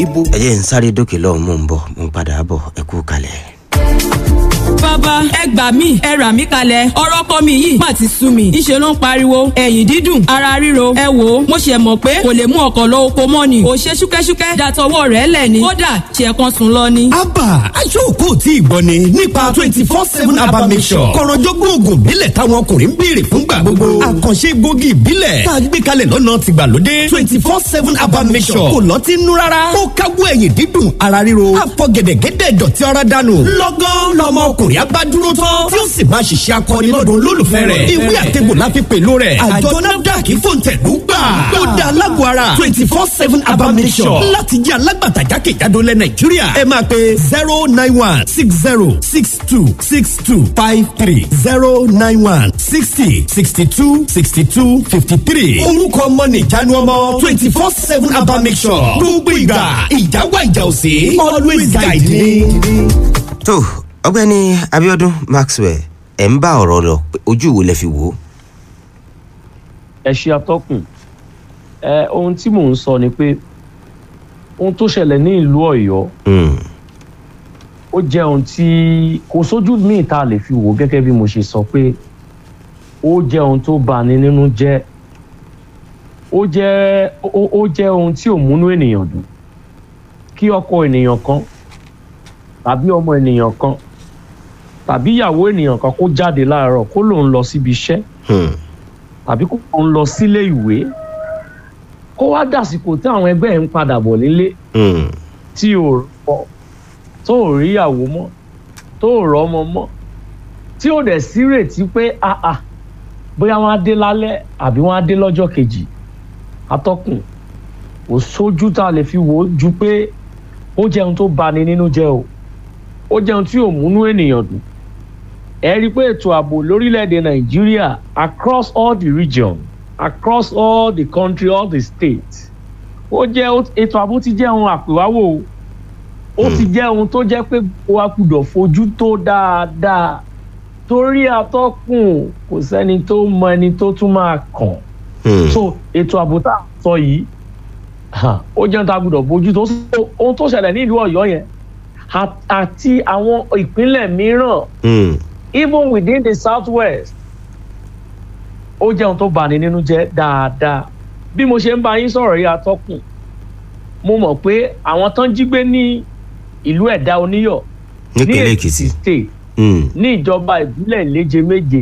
dìbò. ẹ jẹ́ ń sáré dókè lọ́hùn mò ń bọ̀ mò ń padà bọ̀ ẹ kú kalẹ̀. bàbá ẹ gbà mí ẹ rà mí kalẹ̀ ọ̀rọ̀ kọ́ mi yìí má ti sú mi ìṣe ló ń pariwo ẹ̀yìn dídùn ara ríro ẹ wò ó mo ṣe mọ̀ pé kò lè mú ọkọ̀ lọ oko mọ́ ni kò ṣe ṣúkẹ́ṣúkẹ́ dàtọwọ́ rẹ̀ lẹ̀ ni kódà ṣe kan sùn lọ ni. abba aṣọ́ọ̀kọ́ tí ì gbọ́ ni nípa twenty four seven abba mission kọ̀rọ̀jọ́gbọ́n oògùn ìbílẹ̀ táwọn ọkùnrin ń béèrè fúngbà gbogbo àkànṣe gbòógì ìbílẹ̀ tá a gbé kalẹ̀ lọ́nà tìgbàlódé twenty four seven abba mission kò lọ́tí nú rárá ó káwọ́ ẹ̀yìn dídùn ara ríro àfọ gẹ̀dẹ̀gẹ̀dẹ̀ dọ̀tí ara dànù lọ́gán lọmọ ọkùnrin abádúró tán tí ó sì máa ṣiṣẹ́ akọni lọ́dún olólùfẹ́ rẹ̀ ìwé àtẹ̀gbò la fi pèlú rẹ̀ àjọ nafdac fòǹtẹ̀lú gbà ó da alágbó ara twenty four seven abba mission láti jẹ́ alágbàtà jákèjádò lẹ nàìjíríà ẹ máa pe zero nine one six zero six two six two five three zero nine one sixty sixty two sixty two fifty three orúkọ ọmọ nìjánu ọmọ twenty four seven abba mission gbogbo ìgbà ìjáwá ìjà òsè always guide me. tó ọgbẹ́ni abiodun maxwell ẹ̀ ń bá ọ̀rọ̀ lọ pé ojú wo lẹ fi wò ó. ẹ ṣe atọ́kùn ẹ ohun tí mò ń sọ ni pé ohun tó ṣẹlẹ̀ ní ìlú ọ̀yọ́ Hmm, ó jẹ́ ohun tí kò sójú míì tá a lè fi wò gẹ́gẹ́ bí mo ṣe sọ pé ó jẹ́ ohun tó bani nínú jẹ́ ó jẹ́ ó ó jẹ́ ohun tí ò múnú ènìyàn dùn kí ọkọ ènìyàn kan tàbí ọmọ ènìyàn kan tàbí ìyàwó ènìyàn kan kó jáde láàárọ̀ kó lòun lọ síbi iṣẹ́ hmm, tàbí kó lòun lọ sílé ìwé kó wá dàsìkò tí àwọn ẹgbẹ́ ẹ̀ ń padà bọ̀ nílé hmm, tí ò rọ tó ò ríyàwó mọ́ tó ò rọ́mọ mọ́ tí ò dẹ̀ sírètí pé àà bóyá wọ́n á dé lálẹ́ àbí wọ́n á dé lọ́jọ́ kejì atọ́kùn kò sójú tá a lè fi wò ó ju pé ó jẹun tó bani nínú jẹ́ o ó jẹun tí ò múnú ènìyàn dùn ẹ rí i pé ètò ààbò lórílẹ̀‐èdè nàìjíríà across all the region across all the country all the states ó jẹ́ ètò ààbò ti jẹ́ ohun àpèwáwò o ó ti jẹ́ ohun tó jẹ́ pé wa gbọ́dọ̀ fojú tó dáadáa torí atọ́kùn kò sẹ́ni tó mọ ẹni tó tún máa kàn hmm. so ètò ààbò tá a sọ yìí ha, ó jẹ́ ohun tá a gbọ́dọ̀ bójú tó So, ohun tó ṣẹlẹ̀ ní ìlú ọ̀yọ́ yẹn a- àti àwọn ìpínlẹ̀ mìíràn Hmm, even within the southwest ó jẹ́ ohun tó bani nínú jẹ́ dáadáa bí mo ṣe ń bá yín sọ̀rọ̀ yìí atọ́kùn mo mọ̀ pé àwọn tán jí gbé ní ìlú ẹ̀dá oníyọ̀ ní nípínlẹ̀ èkìtì èkìtì state Hmm, ní ìjọba ìbílẹ̀ ìléje méje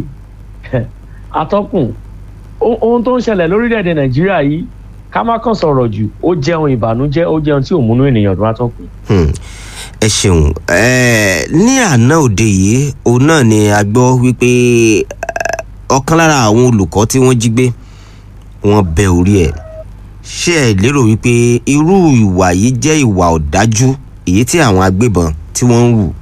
atọ́kùn o- ohun tó ń ṣẹlẹ̀ lórílẹ̀‐èdè nàìjíríà yìí ká má kàn sọ̀rọ̀ jù ó jẹun ìbànújẹ́ ó jẹun tí ò múnú ènìyàn dùn atọ́kùn. hmm. ẹ ṣeun ẹ ní àná òde yìí òun náà ni a gbọ́ wípé eh, ọ̀kan lára àwọn olùkọ́ tí wọ́n jí gbé wọ́n bẹ orí ẹ̀ ṣé ẹ lérò wípé irú ìwà yìí jẹ́ ìwà ọ̀dájú èyí tí àwọn agbébọn tí wọ́n ń wù.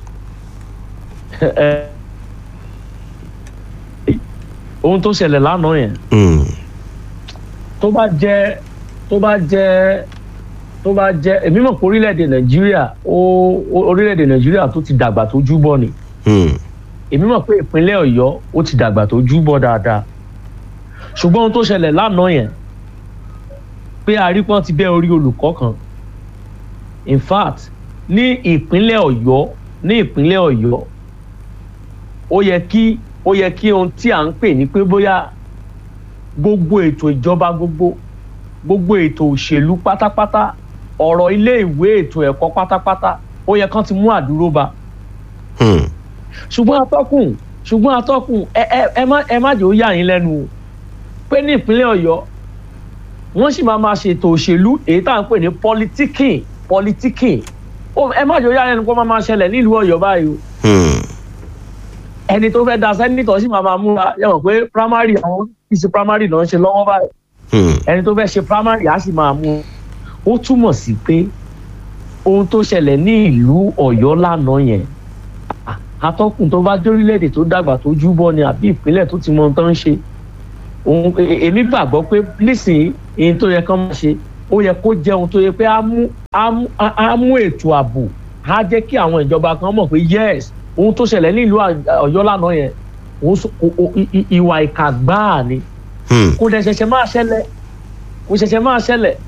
ohun tó ṣẹlẹ̀ lánàá yẹn Hmm, tó bá jẹ́ tó bá jẹ́ tó bá jẹ́ èmi mọ̀ pé orílẹ̀-èdè nàìjíríà ó ó- orílẹ̀-èdè nàìjíríà tó ti dàgbà tó júbọ̀ ni hmm, èmi mọ̀ pé ìpínlẹ̀ ọ̀yọ́ ó ti dàgbà tó júbọ̀ dáadáa ṣùgbọ́n ohun tó ṣẹlẹ̀ lánàá yẹn pé arípọ́n ti bẹ́ orí olùkọ́ kan in fact ní ìpínlẹ̀ ọ̀yọ́ ní ìpínlẹ̀ ọ̀yọ́ ó yẹ kí ó yẹ kí ohun tí à ń pè ní pé bóyá gbogbo ètò ìjọba gbogbo gbogbo ètò òṣèlú pátápátá ọ̀rọ̀ ilé ìwé ètò ẹ̀kọ́ pátápátá ó yẹ kán ti mú àdúró ba hmm, ṣùgbọ́n atọ́kùn ṣùgbọ́n atọ́kùn ẹ ẹ ẹ má ẹ má jẹ́ ó yà yín lẹ́nu o pé ní ìpínlẹ̀ ọ̀yọ́ wọ́n sì máa ma ṣètò òṣèlú èyí tá à ń pè ní politikin politikin ó ẹ má jẹ́ ó yà yín lẹ́nu pé ó máa ma ṣẹlẹ̀ nílùú ọ̀yọ́ báyìí o hmm, ẹni tó fẹ́ da sẹ́nitọ̀ sì máa ma múra yẹ mọ̀ pé primary àwọn ìṣe primary náà ń ṣe lọ́wọ́ báyìí hmm, ẹni tó fẹ́ ṣe primary á sì máa mú ó túmọ̀ sí pé ohun tó ṣẹlẹ̀ ní ìlú ọ̀yọ́ lánàá yẹn à- atọ́kùn tó bá dórílẹ̀-èdè tó dàgbà tó júbọ ni àbí ìpínlẹ̀ tó ti mọ ohun tó ń ṣe òun e- e- èmi gbàgbọ́ pé nísìnyí èyí tó yẹ kán máa ṣe ó yẹ kó jẹ́ ohun tó yẹ pé á mú á mú á- á mú ètò ààbò á jẹ́ kí àwọn ìjọba kan mọ̀ pé yes ohun tó ṣẹlẹ̀ ní ìlú à- ọ̀yọ́ lánàá yẹn òun sọ- o- o- i- i- ìwà ìkà gbáà ni hmm, kò dẹ̀ ṣẹ̀ṣẹ̀ máa ṣẹlẹ̀ kò ṣẹ̀ṣẹ̀ máa ṣẹlẹ̀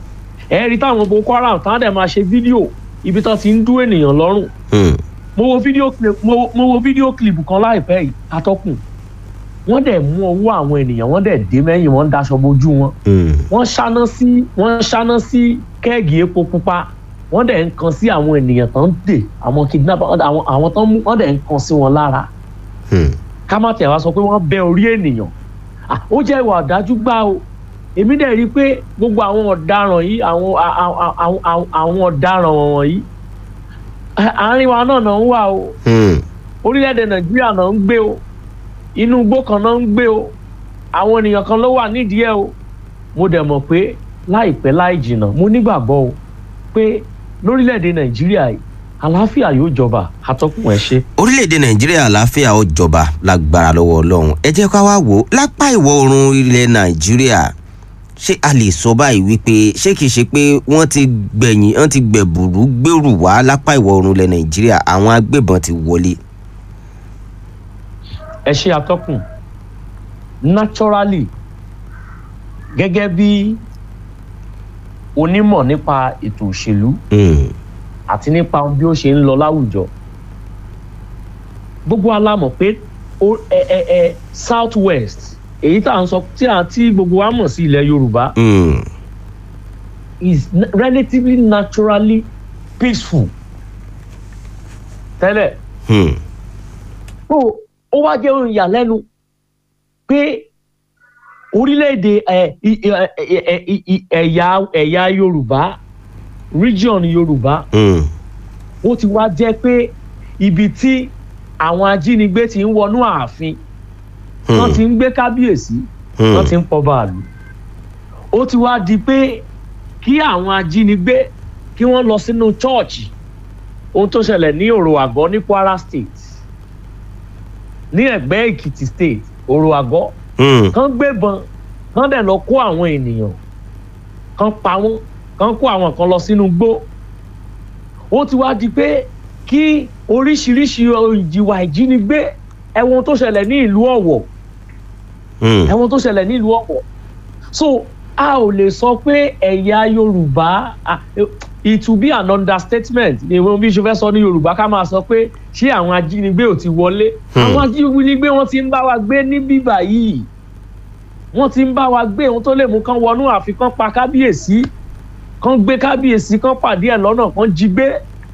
ẹ rí táwọn boko haram táwọn dẹ̀ máa ṣe fídíò ibi tó ti ń dú ènìyàn lọ́rùn Hmm. mo wo fídíò clip mo, mo wo fídíò clip kan láìpẹ́ yìí atọ́kùn wọ́n dẹ̀ mú ọwọ́ àwọn ènìyàn wọ́n dẹ̀ dé mẹ́yìn wọ́n daṣọ bojú wọn Hmm. wọ́n ṣáná sí wọ́n ṣáná sí kẹ́ẹ̀gì epo pupa wọ́n dẹ̀ ń kan sí àwọn ènìyàn tó ń dè àwọn kidnapper àwọn àwọn tó ń mú wọ́n dẹ̀ ń kan sí wọn lára Hmm. ká má tẹ̀ wá sọ pé wọ́n bẹ orí ènìyàn Ah, ó jẹ́ ìwà ọ̀dájú gbá o èmi dẹ̀ rí i pé gbogbo àwọn ọ̀daràn yìí àwọn a- a- a- a- àwọn ọ̀daràn wọ̀nyí à- àárín wa náà náà ń wà o Hmm. orílẹ̀-èdè nàìjíríà náà ń gbé o inú igbó kan náà ń gbé o àwọn ènìyàn kan ló wà nídìí ẹ̀ o mo dẹ̀ mọ̀ pé láìpẹ́ láì jìnnà mo nígbàgbọ́ o pé lórílẹ̀-èdè nàìjíríà yìí àlàáfíà yóò jọba àtọ́kùn ẹ̀ ṣe. orílẹ̀-èdè nàìjíríà àlàáfíà ó jọba lágbára lọ́wọ́ ọlọ́run ẹ jẹ́ ká wá wò ó lápá ìwọ̀ oòrùn ilẹ̀ nàìjíríà ṣé a lè sọ báyìí wípé ṣé kìí ṣe pé wọ́n ti gbẹ̀yìn wọ́n ti gbẹ̀bùrú gbèrú wá lápá ìwọ̀ oòrùn ilẹ̀ nàìjíríà àwọn agbébọn ti wọlé. ẹ ṣe atọ́kùn naturally gẹ́gẹ́ bí onímọ̀ nípa ètò òṣèlú Hmm. àti nípa bí ó ṣe ń lọ láwùjọ gbogbo wa la mọ̀ pé ó- ẹ ẹ ẹ south west èyí tá à ń sọ tí à tí gbogbo wa mọ̀ sí ilẹ̀ yorùbá Hmm. is n- relatively naturally peaceful tẹ́lẹ̀ Hmm. ó ó wá jẹ́ ohun ìyàlẹ́nu pé orílẹ̀-èdè ẹ̀ i- ẹ̀ ẹ̀ ẹ̀ i- i- ẹ̀yà ẹ̀yà yorùbá region yorùbá Hmm. ó ti wá jẹ́ pé ibi tí àwọn ajínigbé ti ń wọnú ààfin wọ́n ti ń gbé kábíyèsí Hmm. wọ́n ti ń pọ̀ báàlú ó ti wá di pé kí àwọn ajínigbé kí wọ́n lọ sínú chọ́ọ̀chì ohun tó ṣẹlẹ̀ ní òrò àgọ́ ní kwara state ní ẹ̀gbẹ́ èkìtì state òrò àgọ́ Hmm. kán gbébọn kán dẹ̀ lọ kó àwọn ènìyàn kán pa wọ́n kán kó àwọn kan lọ sínú igbó ó ti wá di pé kí oríṣiríṣi ìjìwà ìjínigbé ẹ̀wọ̀n tó ṣẹlẹ̀ ní ìlú ọ̀wọ̀ Hmm. ẹ̀wọ̀n tó ṣẹlẹ̀ ní ìlú ọ̀wọ̀ so a ò lè sọ pé ẹ̀yà yorùbá ah, it will be an understatement ni mo bí ṣe fẹ́ sọ ní yorùbá ká máa sọ pé ṣé àwọn ajínigbé ò ti wọlé Hmm. àwọn ajínigbé wọn ti ń bá wa gbé ní bíbà yìí wọ́n ti ń bá wa gbé ohun tó lè mú kán wọnú àfi kán pa kábíyèsí kán gbé kábíyèsí kán pàdé ẹ̀ lọ́nà kán jí gbé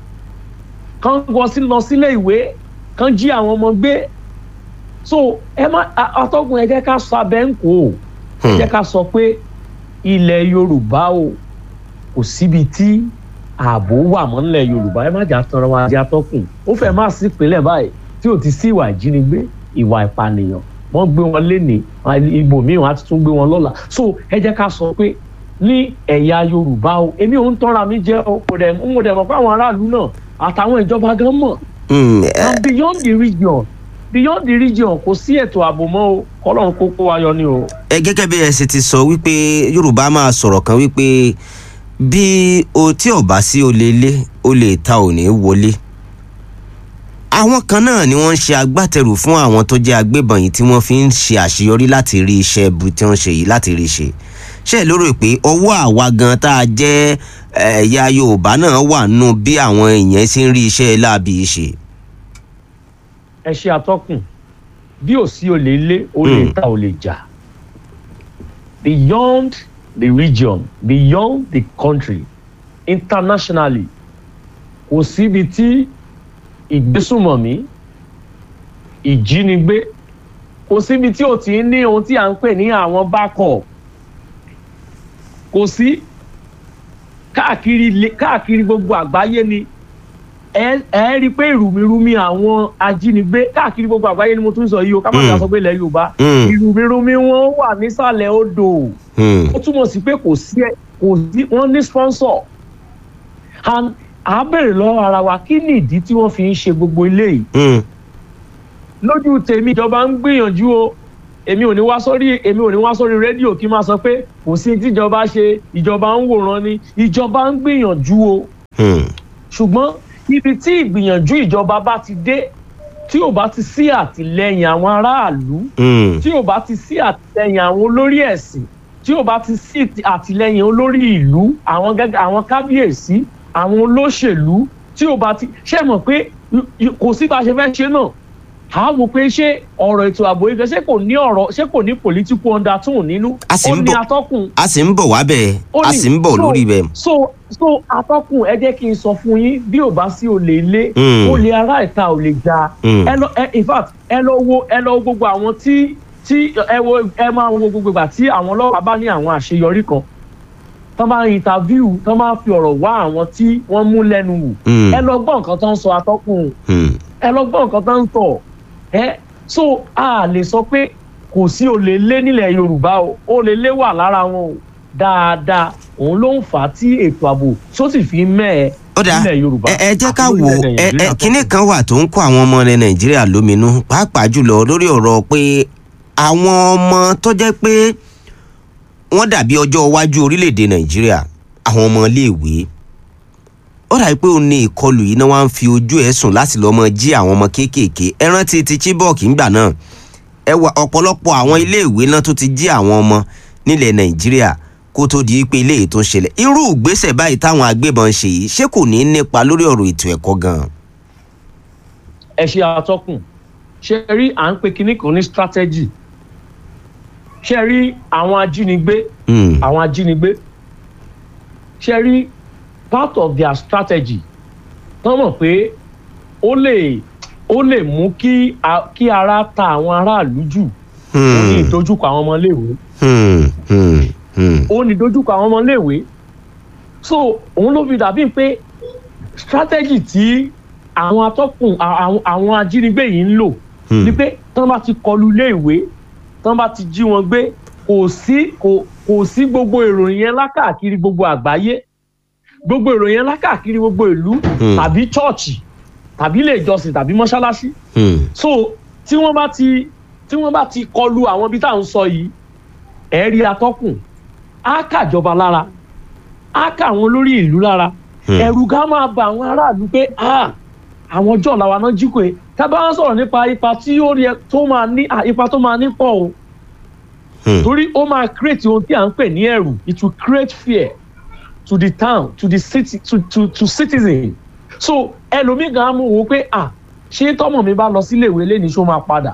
kán wọ sí lọ sílé ìwé kán jí àwọn ọmọ gbé so ẹ má a- atọ́kùn ẹ jẹ́ ká sọ abẹ́ ń kó o ẹ Hmm. jẹ́ ká sọ pé ilẹ̀ yorùbá o kò síbi tí ààbò wà mọ́ nílẹ̀ yorùbá ẹ má jà tọrọ wa jẹ́ atọ́kùn ó fẹ́ má sí ìpínlẹ̀ báyìí tí ò ti sí ìwà ìjínigbé ìwà ìpànìyàn wọ́n gbé wọn lénìí ibòmíì wọn á tún gbé wọn lọ́la so ẹ jẹ́ ká sọ pé ní ẹ̀yà yorùbá o èmi ò ń tọ́ra mi jẹ́ o kò dẹ̀ ń mo dẹ̀ mọ̀ pé àwọn aráàlú náà àtàwọn ìjọba gan mọ̀ Hmm. ẹ- and beyond the region beyond the region kò sí ètò ààbò mọ́ o kọ́lọ́run kó kó wa yọ ni o. ẹ gẹ́gẹ́ bí ẹ ṣe ti sọ wípé yorùbá máa sọ̀rọ̀ kan wípé bí o tí ò bá sí olè ilé olè ta ò ní wọlé àwọn kan náà ni wọ́n ń ṣe agbátẹrù fún àwọn tó jẹ́ agbébọn yìí tí wọ́n fi ń ṣe àṣeyọrí láti rí iṣẹ́ ibi tí wọ́n ṣe yìí láti rí ṣe ṣe lérò pé ọwọ́ àwa gan tá a jẹ́ ẹ̀yà yorùbá náà wà nù bí àwọn èèyàn ṣe ń rí iṣẹ́ láabi yìí ṣe. ẹ ṣe atọ́kùn bí ò sí olè ilé olè Mm. ta olè jà beyond the region beyond the country internationally kò síbi tí ìgbésùmọ̀mí ìjínigbé kò síbi tí ò ti ń ní ohun tí à ń pè ní àwọn backup kò sí káàkiri ilé- káàkiri gbogbo àgbáyé ni ẹ ẹ rí i pé ìrùmìrùmì àwọn ajínigbé káàkiri gbogbo àgbáyé ni mo tún sọ yìí o ká má Mm. jà sọ pé ilẹ̀ yorùbá Mm. ìrùmìrùmì wọn wà nísàlẹ̀ odò Hmm. ó túmọ̀ sí pé kò sí ẹ kò sí wọ́n ní sponsor and à á bèrè lọ́wọ́ ara wa kí ni ìdí tí wọ́n fi ń ṣe gbogbo eléyìí Hmm. lójú tèmi ìjọba ń gbìyànjú o èmi ò ní wá sórí èmi ò ní wá sórí rédíò kí n máa sọ pé kò sí tíjọba ṣe ìjọba ń wòran ni ìjọba ń gbìyànjú o Hmm. ṣùgbọ́n ibi tí ìgbìyànjú ìjọba bá ti dé tí ò bá ti sí àtìlẹyìn àwọn aráàlú Hmm. tí ò bá ti sí àtìlẹyìn àwọn olórí ẹ̀sìn tí ò bá ti sí ti- àtìlẹyìn olórí ìlú àwọn gẹ́gẹ́ àwọn kábíyèsí àwọn olóṣèlú tí ò bá ti ṣe mọ̀ pé y- y- kò sí bá a ṣe fẹ́ ṣe náà a wò pé ṣé ọ̀rọ̀ ètò ààbò ìgbẹ́ ṣé kò ní ọ̀rọ̀ ṣé kò ní political undertone nínú A sì ó ń ní bọ̀- atọ́kùn a sì ń bọ̀ wá bẹ́ẹ̀ ó a ní- sì ń bọ̀ so- lórí bẹ́ẹ̀. so so atọ́kùn ẹ jẹ́ kí n sọ fún yín bí ò bá sí olè ilé Mm. olè ará ìta ò lè ja Mm. ẹ lọ ẹ in fact ẹ lọ wo ẹ lọ wo gbogbo àwọn tí tí ẹ wo ẹ máa wo gbogbo ìgbà tí àwọn ọlọ́pàá bá ní àwọn àṣeyọrí kan tán bá ń interview tán bá ń fi ọ̀rọ̀ wá àwọn tí wọ́n mú lẹ́nu wò Mm. ẹ lọ gbọ́ nǹkan tó ń sọ atọ́kùn Hmm. ẹ lọ gbọ́ nǹkan tó ń sọ ẹ so a lè sọ pé kò sí olè lé nílẹ̀ yorùbá o olè lé wà lára wọn o dáadáa òun ló ń fà á tí ètò ààbò tó sì fi mẹ́ẹ̀ ó dáa nílẹ̀ yorùbá ẹ ẹ jẹ́ ká àti wo lórílẹ̀-èdè ẹ ẹ Nàìjíríà kinní kan wà tó ń kó àwọn ọmọ ilẹ̀ nàìjíríà lóminú pàápàá jùlọ lórí ọ̀rọ̀ pé àwọn ọmọ tó jẹ́ pé wọ́n dàbí ọjọ́ iwájú orílẹ̀-èdè nàìjíríà àwọn ọmọ iléèwé ó dàbí pé ó ní ìkọlù yìí náà wá ń fi ojú ẹ̀ sùn láti lọ́ọ́ mọ jí àwọn ọmọ kéékèèké ẹ rántí ti chibok ńgbà náà ẹ wà ọ̀pọ̀lọpọ̀ àwọn iléèwé náà tó ti jí àwọn ọmọ nílẹ̀ nàìjíríà kó tó di pé eléyìí tó ń ṣẹlẹ̀ irú ìgbésẹ̀ báyìí táwọn agbébọn ṣe yìí ṣé kò ní í nípa lórí ọ̀rọ̀ ètò ẹ̀kọ́ gan-an. ẹ ṣe àtọkùn ṣe rí à ń pe kinní kan ní strategy ṣe rí àwọn ajínigbé Hmm. àwọn ajínigbé ṣe rí part of their strategy tán mọ̀ pé ó lè ó lè mú kí a- kí ara ta àwọn aráàlú jù ó ní Hmm. ìdojúkọ àwọn ọmọléèwé Hmm. Hmm. Hmm. ó ní ìdojúkọ àwọn ọmọléèwé so òun ló fi dàbí pé strategy tí àwọn atọ́kùn à- àwọn àwọn ajínigbé yìí ń lò Hmm. ni pé tán bá ti kọlu iléèwé tán bá ti jí wọn gbé kò sí kò kò sí gbogbo ìròyìn yẹn lákàkiri gbogbo àgbáyé gbogbo ìròyìn yẹn lákàkiri gbogbo ìlú Hmm. tàbí chọ́ọ̀chì tàbí ilé ìjọsìn tàbí mọ́ṣáláṣí Hmm. so tí wọ́n bá ti tí wọ́n bá ti kọlu àwọn ibi tá à ń sọ yìí ẹ̀rí atọ́kùn á kàjọba lára á kà àwọn olórí ìlú lára Hmm. ẹ̀rù ká máa ba àwọn aráàlú pé ah, àwọn ọjọ́ làwọn náà jí kò é tábà wọn sọ̀rọ̀ nípa ipa tí ó rí ẹ tó máa ní ah, ipa tó máa ní pọ̀ o Hmm. torí ó máa create ohun tí à ń pè ní ẹ̀rù it will create fear to the town to the city to to to citizen so ẹlòmíì gan á mú wo pé ah ṣé tọmọ mi bá lọ sílé ìwé lẹ́ni ṣó máa padà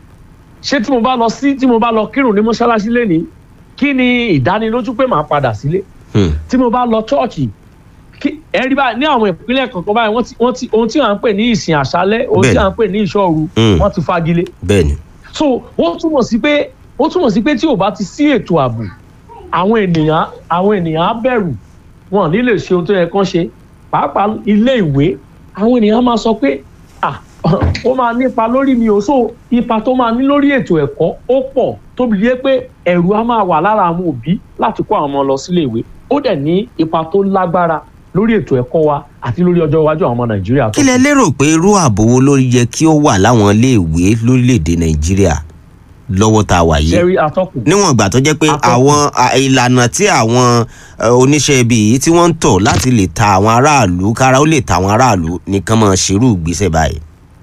ṣé tí mo bá lọ sí tí mo bá lọ kírun ní mọ́ṣáláṣí lẹ́ni kí ni ìdánilójú pé màá padà sílé Hmm. tí mo bá lọ chọ́ọ̀chì kí ẹ̀rí báyìí ní àwọn ìpínlẹ̀ kọ̀ọ̀kan báyìí wọ́n ti wọ́n ti ohun tí à ń pè ní ìsìn àṣálẹ́ ohun tí Bẹ́ẹ̀ni. à ń pè ní ìṣọ́ru Mm. wọ́n ti fagilé bẹ́ẹ̀ni. so ó túmọ̀ sí pé ó túmọ̀ sí pé tí ò bá ti sí ètò ààbò àwọn ènìyàn àwọn ènìyàn á bẹ̀rù wọn ò ní lè ṣe ohun tó yẹ kán ṣe pàápàá ilé ìwé àwọn ènìyàn á máa sọ pé ah ó máa nípa lórí mi ò so ipa tó máa ní lórí ètò ẹ̀kọ́ ó pọ̀ tóbi yé pé ẹ̀rù á máa wà lára àwọn òbí láti kó àwọn ọmọ lọ sílé ìwé ó dẹ̀ ní ipa tó lágbára lórí ètò ẹ̀kọ́ wa àti lórí ọjọ́ iwájú àwọn ọmọ nàìjíríà tó kí lẹ lérò pé irú ààbò wo ló yẹ kí ó wà láwọn iléèwé lórílẹ̀‐èdè nàìjíríà lọ́wọ́ tá a wà yìí ṣẹ́rí atọ́kùn níwọ̀n ìgbà tó jẹ́ pé Atọ́kùn. àwọn à, ìlànà tí àwọn ẹ, oníṣẹ́ ibi yìí tí wọ́n ń tọ̀ láti lè ta àwọn aráàlú kára ó lè ta àwọn aráàlú nìkan máa ṣerú ìgbésẹ̀ báyìí.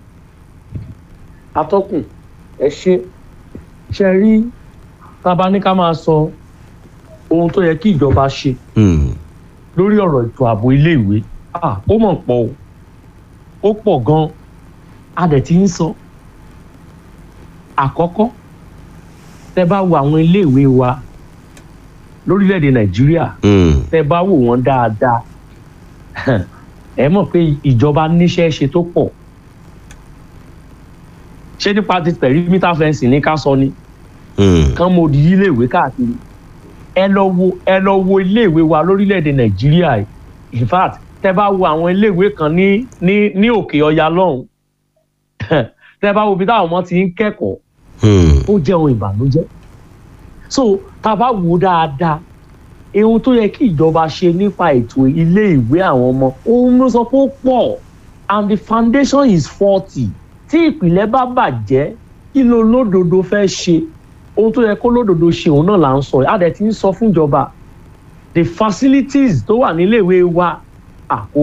atọ́kùn ẹ ṣe ṣe rí tábà ní ká máa sọ ohun tó yẹ kí ìjọba ṣe Hmm. lórí ọ̀rọ̀ ètò ààbò iléèwé ah, ó mọ̀ pọ̀ o ó pọ̀ gan-an a dẹ̀ ti ń sọ àkọ́kọ́ tẹ bá wo àwọn iléèwé wa lórílẹ̀‐èdè nàìjíríà Hmm. tẹ bá wò wọ́n dáadáa ẹ mọ̀ pé ìjọba níṣẹ́ ṣe tó pọ̀ ṣé nípa ti perimeter fencing ní ká sọ ni Hmm. kán mo di iléèwé káàkiri ẹ lọ wo ẹ lọ wo iléèwé wa lórílẹ̀‐èdè nàìjíríà yìí in fact tẹ bá wo àwọn iléèwé kan ní ní ní òkè ọya lọ́hùn tẹ bá wo ibi táwọn ọmọ ti ń kẹ́kọ̀ọ́ Hmm. ó jẹ́ ohun ìbànújẹ́ so tá a bá wò ó dáadáa ohun tó yẹ kí ìjọba ṣe nípa ètò ilé ìwé àwọn ọmọ ohun ló sọ pé ó pọ̀ and the foundation is faulty tí ìpìlẹ̀ bá bàjẹ́ kí ló lódodo fẹ́ ṣe ohun tó yẹ kó lódodo ṣe òun náà là ń sọ a dẹ̀ ti ń sọ fún ìjọba the facilities tó wà níléèwé wa àkó